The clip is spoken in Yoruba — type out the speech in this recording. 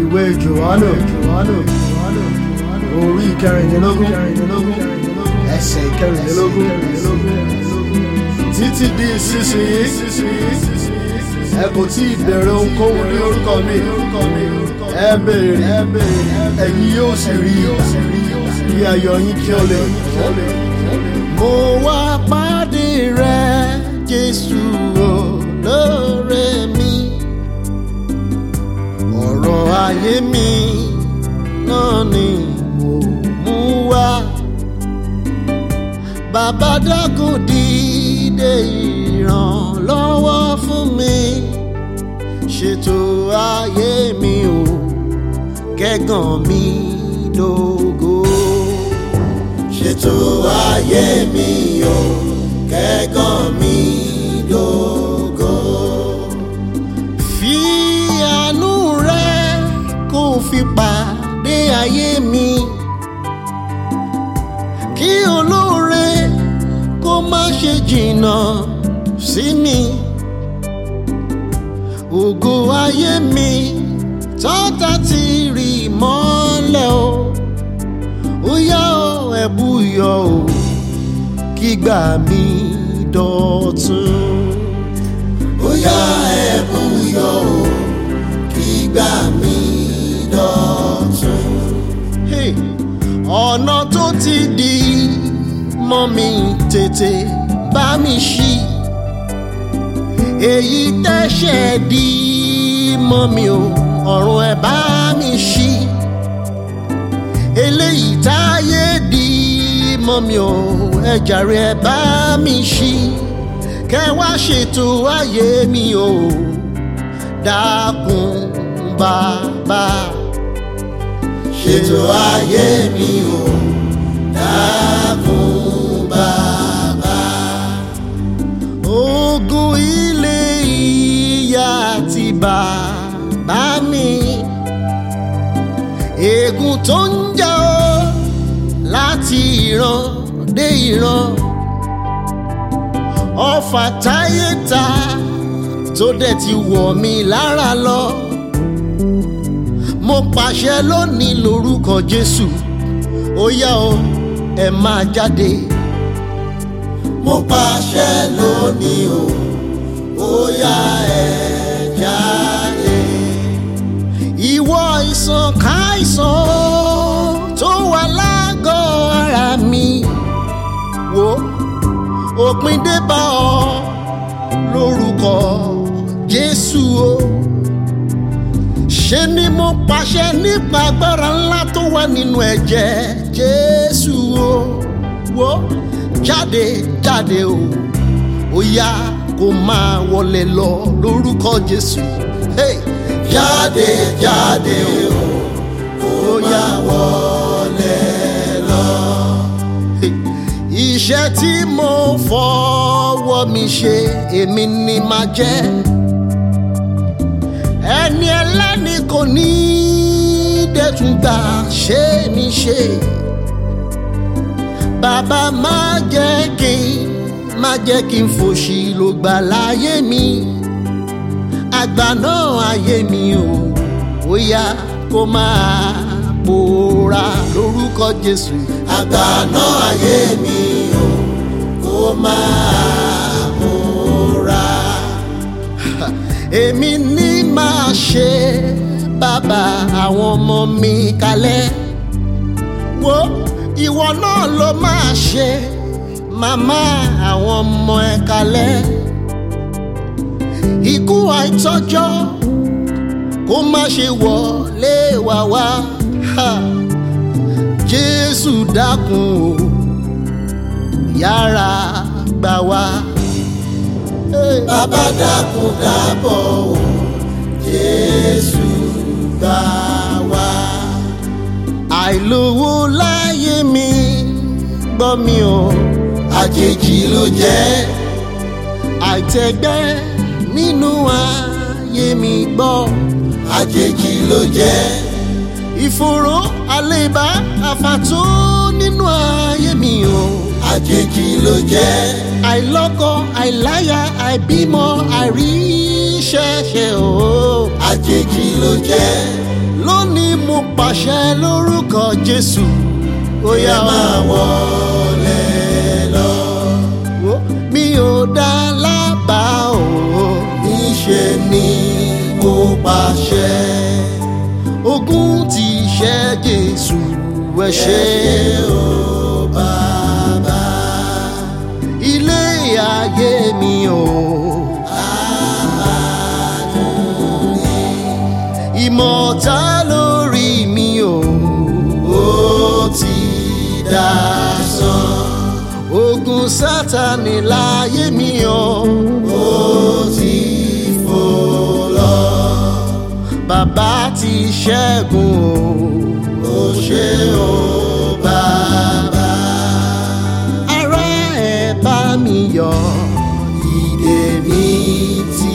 ìwé johannu orí ìkẹrìndínlógún ẹsẹ̀ ìkẹrìndínlógún títí di ìsinsìnyí ẹ kò tí ì bẹ̀rẹ̀ ohunkóhun ní orúkọ mi ẹ béèrè ẹ̀yin yóò sì rí kí ayọ̀ yín kí ó lè mo wá pàdé rẹ jésù olóore mi ọ̀rọ̀ ayé mi náà ni mo mú wá bàbá dákun dìde ìrànlọ́wọ́ fún mi ṣètò ayé mi o kẹ́gàn mi dógó ṣètò ayé mi o kẹ́gàn mi dógó. fi àánú rẹ kó fi pàdé ayé mi kí olóore kó má ṣe jìnnà sí mi ògo ayé mi tọ́ta ti rì mọ́lẹ̀ o ó yá o ẹ̀bù yọ o kígbà mi dọ̀tun. ó yá ẹ̀bù yọ o kígbà mi dọ̀tun. Hey, ọ̀nà tó ti di mọ́ mi tètè bá mi ṣí èyí tẹ́ṣẹ̀ di mọ́ mi o ọ̀run ẹ̀ bá mi ṣí eléyìí táyé di mọ́ mi o ẹ jàre ẹ bá mi ṣí kẹ wá ṣètò ayé mi o dákun bàbá ṣètò ayé mi o dákun bàbá ogun ilé ìyá àti bàbá mi ègún tó ń jà ó láti ìran dé ìran ọfà táyé ta tó dẹ̀ ti wọ̀ mí lára lọ mo pàṣẹ lónìí lórúkọ jésù ó yá o ẹ máa jáde mo pàṣẹ lónìí o ó yá ẹ jáde. ìwọ ìsàn káìsàn tó wà lágọ̀ọ́ ara mi wò òpin dé bá ọ lórúkọ jésù o ṣe ni mo pàṣẹ nípa agbára ńlá tó wà nínú ẹ̀jẹ̀ jésù o wò jáde jáde o ó yá kó máa wọlé lọ lórúkọ jésù hey. jáde jáde o ó yá wọlé lọ. Hey. iṣẹ́ tí mo fọwọ́ mi ṣe èmi ni màá jẹ́ ẹni ẹlẹ́ni kò ní dẹ̀tún gbà ṣé mi ṣe bàbá má jẹ́ kí má jẹ́ kí n fòṣì ló gbà láyé mi àgbà náà ayé mi o ó yá kó máa pòórá lórúkọ jésù àgbà náà ayé mi o kó máa pòórá èmi ní máa ṣe bàbá àwọn ọmọ mi kalẹ̀ wo ìwọ náà ló máa ṣe màmá àwọn ọmọ ẹ kalẹ̀ ikú àìtọ́jọ́ kó má ṣe wọlé wá wá ha. jésù dákun o yára gbà wá. bàbá dákun dábọ̀ o jésù gbà wá. àìlówó láyé mi gbọ́ mi o àjèjì ló jẹ́ àìtẹ́gbẹ́ nínú ayé mi gbọ́ àjèjì ló jẹ́ ìfòró àlébá àfàtó nínú ayé mi o àjèjì ló jẹ́ àìlọ́kọ àìláya àìbímọ àìríṣẹ́ṣe o àjèjì ló jẹ́ ló pàṣẹ lórúkọ jésù ó yá máa wọlé lọ. Wo, mi ò dá lábàá o níṣẹ́ ni mo pàṣẹ ogun ti ṣẹ́ jésù ẹ ṣé o bàbá ilé ayé mi o. ìmọ̀ta lórí mi o ó ti dá sán ogun sátani láyé mi o ó ti fò lọ bàbá ti ṣẹ́gun o ó ṣe o bàbá ará ẹ̀ bá mi yọ̀ ìdè mi ti